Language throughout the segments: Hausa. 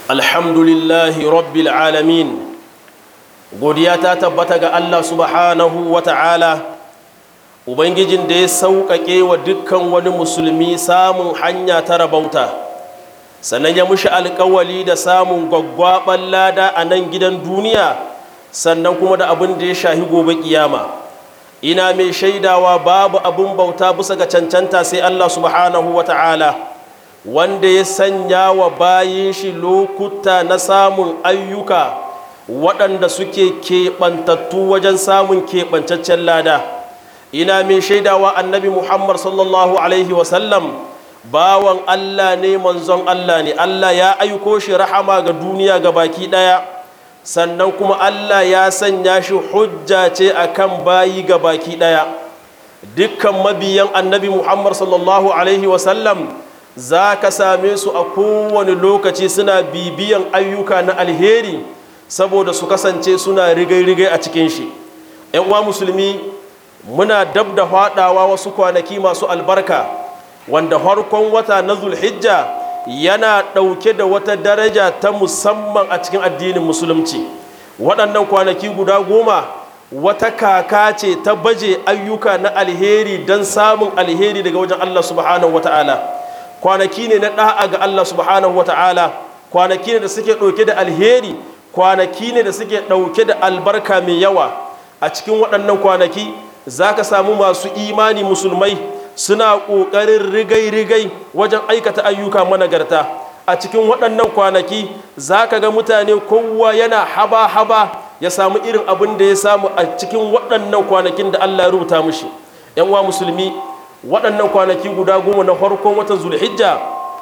alhamdulillahi rabbil alamin godiya ta tabbata ga Allah subhanahu wa ta'ala ubangijin da ya sauƙaƙe wa dukkan wani musulmi samun hanya ta rabauta sannan ya mushi alƙawali da samun gwaggwaɓar lada a nan gidan duniya sannan kuma da abin da ya shahi gobe kiyama ina mai shaidawa babu abin bauta bisa ga cancanta sai Allah subhanahu wa ta'ala wanda ya sanya wa bayin shi lokuta na samun ayyuka waɗanda suke keɓantattu wajen samun keɓancaccen lada ina mai shaidawa annabi muhammad sallallahu alaihi wasallam bawan allah ne manzon allah ne allah ya aiko shi rahama ga duniya ga baki ɗaya sannan kuma allah ya sanya shi hujja ce akan bayi ga baki ɗaya dukkan mabiyan annabi muhammad sallallahu alaihi wasallam za ka same su a kowane lokaci suna bibiyan ayyuka na alheri saboda su kasance suna rigai-rigai a cikin shi uwa musulmi muna dab da faɗawa wasu kwanaki masu albarka wanda harkon wata na zulhijja yana ɗauke da wata daraja ta musamman a cikin addinin musulunci waɗannan kwanaki guda goma wata kaka ce ta baje ayyuka na alheri don samun alheri daga wajen allah subhanahu wa ta'ala kwanaki ne na ɗa'a ga Allah subhanahu wata'ala kwanaki ne da suke ɗauke da alheri kwanaki ne da suke ɗauke da albarka mai yawa a cikin waɗannan kwanaki za ka samu masu imani musulmai suna ƙoƙarin rigai-rigai wajen aikata ayyuka managarta a cikin waɗannan kwanaki za ka ga mutane kowa yana haba-haba ya samu irin abin da ya samu a cikin waɗannan kwanakin da Allah ya rubuta mushi 'yan uwa musulmi waɗannan kwanaki guda goma na farkon watan zulhijja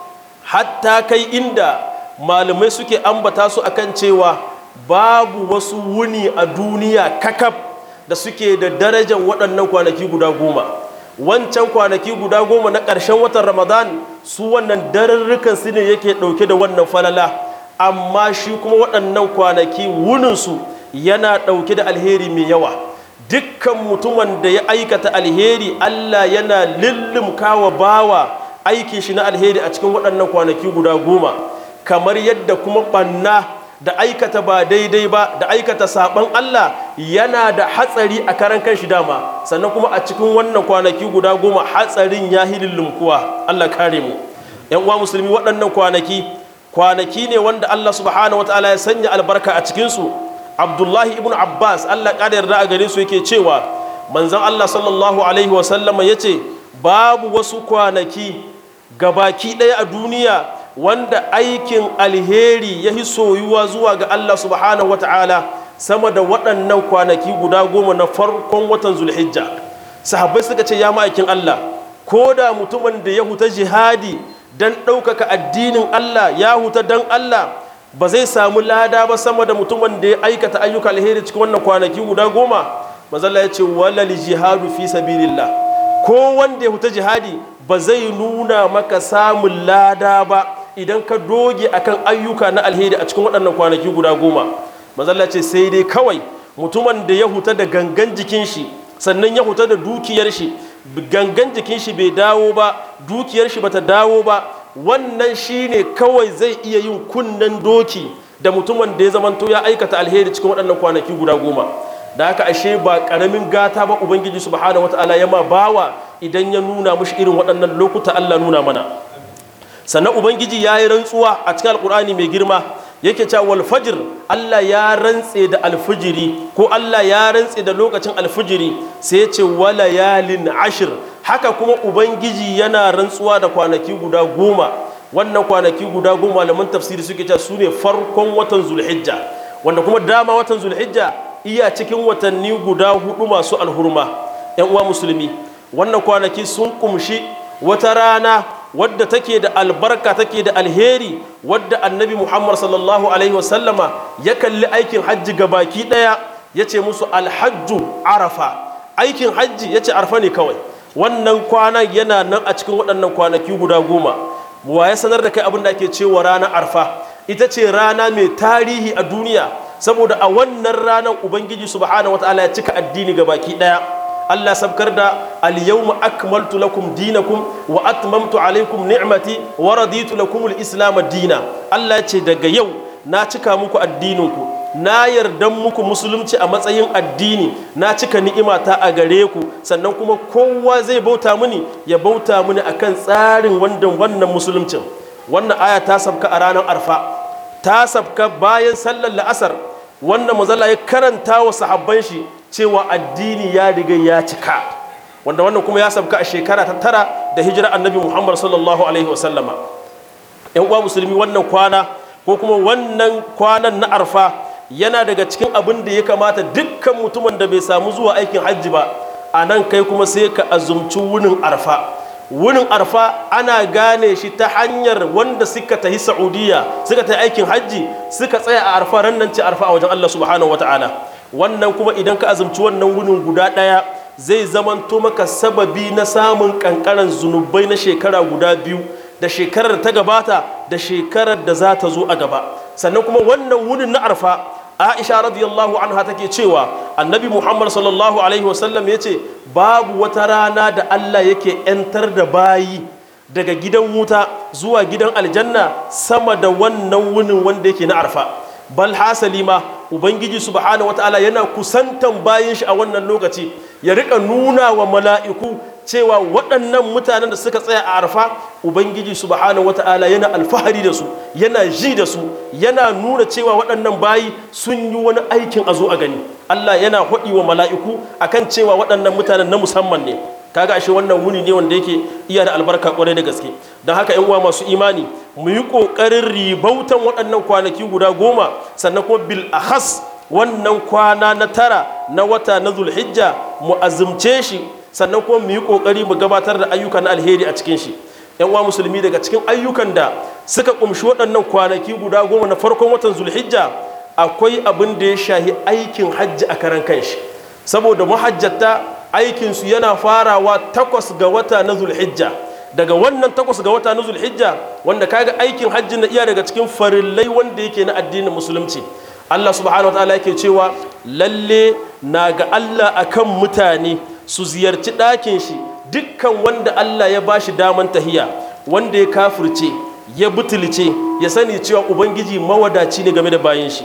hatta kai inda malamai suke ambata su akan cewa babu wasu wuni a duniya kakaf da suke da darajar waɗannan kwanaki guda goma wancan kwanaki guda goma na ƙarshen watan ramadan su wannan dararrukan su ne yake ɗauke da wannan falala amma shi kuma waɗannan kwanaki wuninsu yana ɗauke da alheri mai yawa dukkan mutumin da ya aikata alheri Allah yana lullumka wa bawa aikin shi na alheri a cikin waɗannan kwanaki guda goma kamar yadda kuma ɓanna da aikata ba daidai ba da aikata saɓon Allah yana da hatsari a karan kan shi dama sannan kuma a cikin wannan kwanaki guda goma hatsarin ya hi lullumkuwa Allah kare mu yan uwa musulmi waɗannan kwanaki kwanaki ne wanda Allah subhanahu wataala ya sanya albarka a cikinsu abdullahi ibn abbas allah ƙada yarda a gare su yake cewa manzan allah sallallahu alaihi wasallama ya ce babu wasu kwanaki gabaki ɗaya a duniya wanda aikin alheri ya yi soyuwa zuwa ga allah subhanahu wa ta'ala sama da waɗannan kwanaki guda goma na farkon watan zulhijja sahabbai suka ce ya ma'aikin allah ko da mutumin da ya huta jihadi don ɗaukaka addinin allah ya huta don allah ba zai samu lada ba sama da mutumin da ya aikata ayyuka alheri cikin wannan kwanaki guda goma mazalla ya ce walal jihadu fi sabilillah ko wanda ya huta jihadi ba zai nuna maka samun lada ba idan ka doge akan ayyuka na alheri a cikin waɗannan kwanaki guda goma mazalla ce sai dai kawai mutumin da ya huta da gangan jikin shi sannan ya huta da dukiyar shi gangan jikin shi bai dawo ba dukiyar shi bata dawo ba wannan shine kawai zai iya yin kunnen doki da mutumin da ya zamanto ya aikata alheri cikin waɗannan kwanaki guda goma da haka ashe ba ƙaramin gata ba ubangiji subhanahu wata'ala ya ma bawa idan ya nuna mushi irin waɗannan lokuta Allah nuna mana sannan ubangiji ya yi rantsuwa a cikin alkur'ani mai girma yake cewa wal fajr Allah ya rantse da alfijiri ko Allah ya rantse da lokacin alfijiri sai ya ce wala yalin ashir haka kuma ubangiji yana rantsuwa da kwanaki guda goma wannan kwanaki guda goma malaman tafsiri suke cewa su ne farkon watan zulhijja wanda kuma dama watan zulhijja iya cikin watanni guda hudu masu alhurma yan uwa musulmi wannan kwanaki sun kumshi wata rana wadda take da albarka take da alheri wadda annabi muhammad sallallahu alaihi wasallama ya kalli aikin hajji gabaki daya ya ce musu alhajju arafa aikin hajji ya ce arfa ne kawai wannan kwanan yana nan a cikin waɗannan kwanaki guda goma wa ya sanar da kai abin da ake cewa ranar arfa ita ce rana mai tarihi a duniya saboda a wannan ranar ubangiji subhanahu wataala ya cika addini ga baki daya Allah sabkar da al-yawma akmaltu lakum dinakum wa atmamtu alaykum ni'mati wa raditu lakum al-islam dina Allah ya ce daga yau na cika muku addininku na yarda muku musulunci a matsayin addini na cika ni'imata a gare ku sannan kuma kowa zai bauta mini ya bauta mini akan tsarin wannan wannan musuluncin wannan aya ta sabka a ranar arfa ta sabka bayan sallar la'asar wannan mazalla ya karanta wa sahabban shi cewa addini ya riga ya cika wanda wannan kuma ya sabka a shekara ta tara da hijira annabi muhammad sallallahu alaihi wasallama yan uwa musulmi wannan kwana ko kuma wannan kwanan na arfa yana daga cikin abin da ya kamata dukkan mutumin da bai samu zuwa aikin hajji ba a nan kai kuma sai ka azumci wunin arfa wunin arfa ana gane shi ta hanyar wanda suka tafi saudiya suka tafi aikin hajji suka tsaya a arfa ran nan ce arfa a wajen allah subhanahu wataala wannan kuma idan ka azumci wannan wunin guda ɗaya zai zamanto maka sababi na samun kankaran zunubai na shekara guda biyu da shekarar ta gabata da shekarar da za ta zo a gaba sannan kuma wannan wunin na arfa aisha radiyallahu anha take cewa annabi muhammad sallallahu alaihi wasallam ya ce babu wata rana da allah yake 'yantar da bayi daga gidan wuta zuwa gidan aljanna sama da wannan wunin wanda yake na arfa bal hasali ma ubangiji subhanahu wataala yana kusantan bayin shi a wannan lokaci ya rika nuna wa mala'iku cewa waɗannan mutanen da suka tsaya a arfa ubangiji subhanahu wata'ala yana alfahari da su yana ji da su yana nuna cewa waɗannan bayi sun yi wani aikin a zo a gani allah yana haɗi wa mala'iku akan cewa waɗannan mutanen na musamman ne kaga ashe wannan wuni ne wanda yake iya da albarka kwarai da gaske don haka yan uwa masu imani mu yi ƙoƙarin ribautan waɗannan kwanaki guda goma sannan kuma bil ahas wannan kwana na tara na wata na zulhijja mu azumce shi sannan kuma mu yi kokari mu gabatar da ayyuka na alheri a cikin shi yan uwa musulmi daga cikin ayyukan da suka kumshi waɗannan kwanaki guda goma na farkon watan zulhijja akwai abin da ya shahi aikin hajji a karan kanshi saboda mahajjata aikinsu yana farawa takwas ga wata na zulhijja daga wannan takwas ga wata na zulhijja wanda kaga aikin hajji na iya daga cikin farillai wanda yake na addinin musulunci Allah subhanahu wa ta'ala yake cewa lalle na ga Allah akan mutane su ziyarci ɗakin shi dukkan wanda Allah ya ba shi daman tahiya wanda ya kafirce ya butulce ya sani cewa ubangiji mawadaci ne game da bayan shi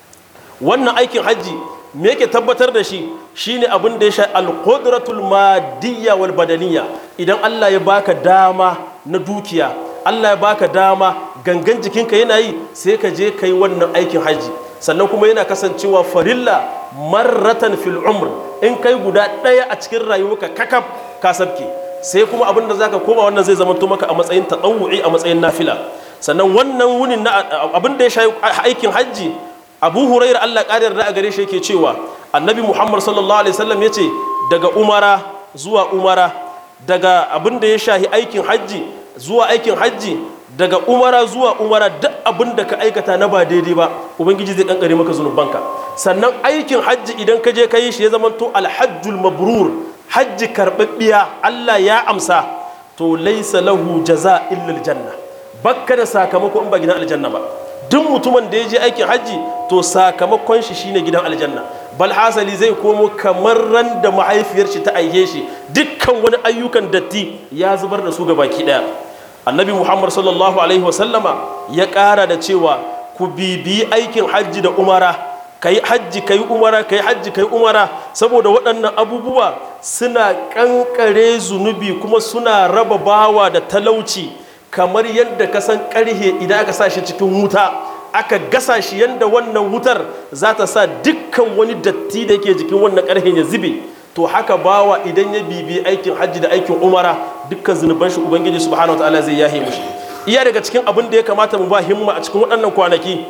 wannan aikin hajji me yake tabbatar da shi shine abin da ya sha alqudratul madiyya wal badaniya idan Allah ya baka dama na dukiya Allah ya baka dama gangan jikinka yana yi sai ka je kai wannan aikin hajji sannan kuma yana kasancewa farilla marratan fil umr in kai guda ɗaya a cikin rayuwarka kakaf ka sabke sai kuma abin da zaka koma wannan zai zama maka a matsayin tatawu'i a matsayin nafila sannan wannan wunin na abin da ya shayi aikin hajji abu huraira allah ƙarar da a gare shi yake cewa annabi muhammad sallallahu alaihi wasallam ya ce daga umara zuwa umara daga abin da ya shahi aikin hajji zuwa aikin hajji daga umara zuwa umara duk abin da ka aikata na ba daidai ba ubangiji zai kankare maka zunubanka sannan aikin hajji idan ka je ka yi shi ya zama to alhajjul mabrur hajji karɓaɓɓiya Allah ya amsa to laisa lahu jaza illa aljanna bakka da sakamako in ba gidan aljanna ba duk mutumin da ya je aikin hajji to sakamakon shi shine gidan aljanna bal hasali zai komo kamar ran da mahaifiyar shi ta aihe shi dukkan wani ayyukan datti ya zubar da su ga baki daya annabi muhammad sallallahu alaihi wasallama ya ƙara da cewa ku bibiyi aikin hajji da umara kai hajji kai umara kai hajji kai umara saboda waɗannan abubuwa suna ƙanƙare zunubi kuma suna raba bawa da talauci kamar yadda ka san ƙarhe idan aka sa shi cikin wuta aka gasa shi yadda wannan wutar za ta sa dukkan wani datti da yake jikin wannan ƙarhen ya zube to haka bawa idan ya bibi aikin hajji da aikin umara dukkan zunuban shi ubangiji subhanahu wataala zai yahe mushi iya daga cikin abin da ya kamata mu ba himma a cikin waɗannan kwanaki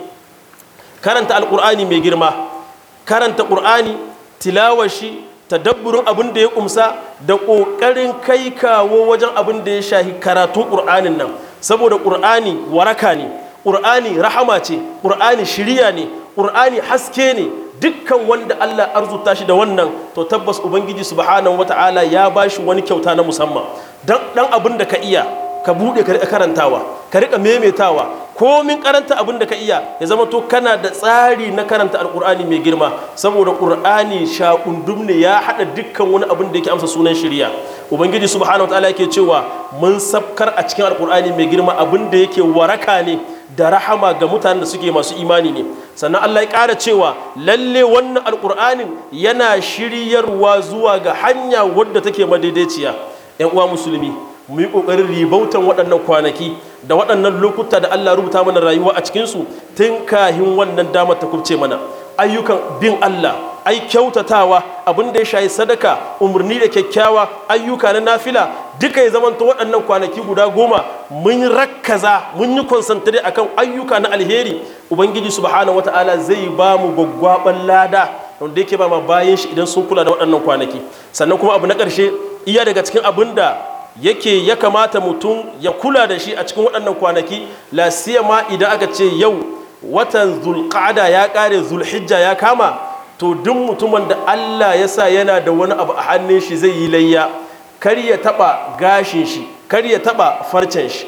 karanta alƙur'ani mai girma karanta ƙur'ani tilawar shi tadabburin abin da ya kumsa da ƙoƙarin kai kawo wajen abin da ya shahi karatun ƙur'anin nan saboda ƙur'ani waraka ne ƙur'ani rahama ce ƙur'ani shiriya ne ƙur'ani haske ne dukkan wanda Allah arzuta shi da wannan to tabbas ubangiji subhanahu wata'ala ya bashi wani kyauta na musamman dan dan abin da ka iya ka bude ka rika karantawa ka rika memetawa komin karanta abin da ka iya ya zama to kana da tsari na karanta alkur'ani mai girma saboda qur'ani shakundum ne ya hada dukkan wani abin da yake amsa sunan shari'a ubangiji subhanahu wataala yake cewa mun sabkar a cikin alkur'ani mai girma abin da yake waraka ne da rahama ga mutanen da suke masu imani ne sannan Allah ya ƙara cewa lalle wannan alkur'anin yana shiryarwa zuwa ga hanya wadda take madaidaiciya yan uwa musulmi mu yi ƙoƙarin ribautan waɗannan kwanaki da waɗannan lokuta da Allah rubuta mana rayuwa a cikinsu tun kahin wannan damar ta kubce mana ayyukan bin Allah ai kyautatawa abin da ya shayi sadaka umarni da kyakkyawa ayyuka na nafila duka ya zamanta waɗannan kwanaki guda goma mun rakkaza mun yi konsantare akan ayyuka na alheri ubangiji subhanahu wata'ala zai ba mu gwaggwaban lada wanda yake ba ma bayan shi idan sun kula da waɗannan kwanaki sannan kuma abu na ƙarshe iya daga cikin abin da yake ya kamata mutum ya kula da shi a cikin waɗannan kwanaki la ma idan aka ce yau watan zulqa'ada ya ƙare zulhijja ya kama to duk mutumin da Allah ya sa yana da wani abu a hannun shi zai yi layya kar ya taɓa gashin shi kar ya taɓa farcen shi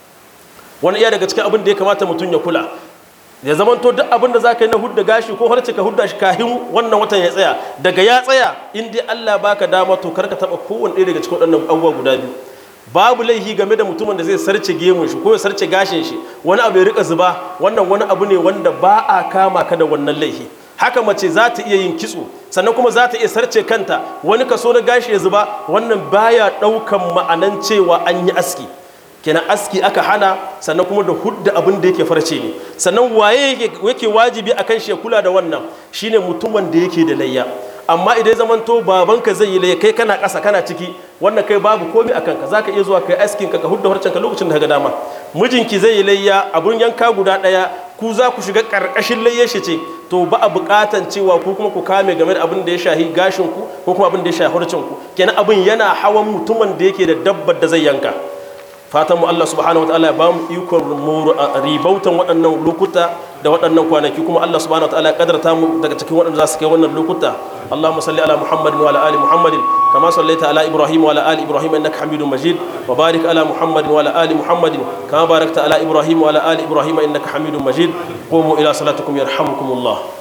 wani iya daga cikin abin da ya kamata mutum ya kula ya zama to duk abin da za ka yi na hudda gashi ko harce ka hudda shi kahin wannan watan ya tsaya daga ya tsaya in dai Allah baka dama to kar ka taɓa kowane ɗaya daga cikin waɗannan abubuwa guda biyu babu laihi game da mutumin da zai sarce gemun shi ko ya sarce gashin shi wani abu ya rika zuba wannan wani abu ne wanda ba a kama ka da wannan laihi haka mace za ta iya yin kitso sannan kuma za ta iya sarce kanta wani kaso na gashi ya zuba wannan baya ɗaukan ma'anan cewa an yi aski kenan aski aka hana sannan kuma da hudda abin da yake farce ne sannan waye yake wajibi akan shi ya kula da wannan shine mutumin da yake da layya amma idan zaman to babanka zai yi layya kai kana ƙasa kana ciki wannan kai babu komai a kanka zaka iya zuwa kai askin ka ka hudda harcen ka lokacin da ka ga dama mijinki zai yi layya abun yanka guda ɗaya ku za ku shiga ƙarƙashin layyar shi ce to ba a buƙatan cewa ku kuma ku kame game da abin da ya shahi gashin ku ko kuma abin da ya shahi harcen ku kenan abin yana hawan mutumin da yake da dabbar da zai yanka fatan mu Allah subhanahu wataala ya bamu ikon mu ribautan waɗannan lokuta da waɗannan kwanaki kuma Allah subhanahu wataala ya kadarta mu daga cikin waɗanda za su kai wannan lokuta Allahumma salli ala Muhammadin wa ala ali Muhammadin kama sallaita ala Ibrahim wa ala ali Ibrahim innaka Hamidum Majid wa barik ala Muhammadin wa ala ali Muhammadin kama barakta ala Ibrahim wa ala ali Ibrahim innaka Hamidum Majid qumu ila salatikum yarhamukumullah